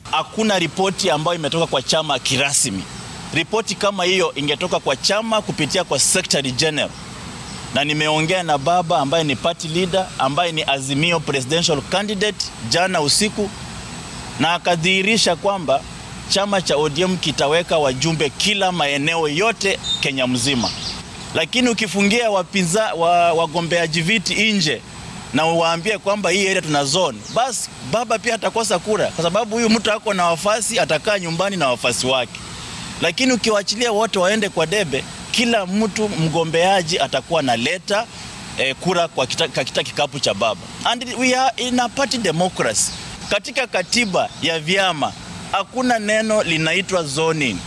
hakuna ripoti ambayo imetoka kwa chama kirasmi. Ripoti kama hiyo ingetoka kwa chama kupitia kwa Secretary General, na nimeongea na baba ambaye ni party leader ambaye ni Azimio presidential candidate jana usiku, na akadhihirisha kwamba chama cha ODM kitaweka wajumbe kila maeneo yote Kenya mzima, lakini ukifungia wapinza wa, wagombeaji viti nje na uwaambie kwamba hii area tuna zone, basi baba pia atakosa kura, kwa sababu huyu mtu ako na wafasi, atakaa nyumbani na wafasi wake. Lakini ukiwaachilia wote waende kwa debe, kila mtu mgombeaji atakuwa na leta eh, kura kwa kita, kita kikapu cha baba. And we are in a party democracy. Katika katiba ya vyama hakuna neno linaitwa zoning.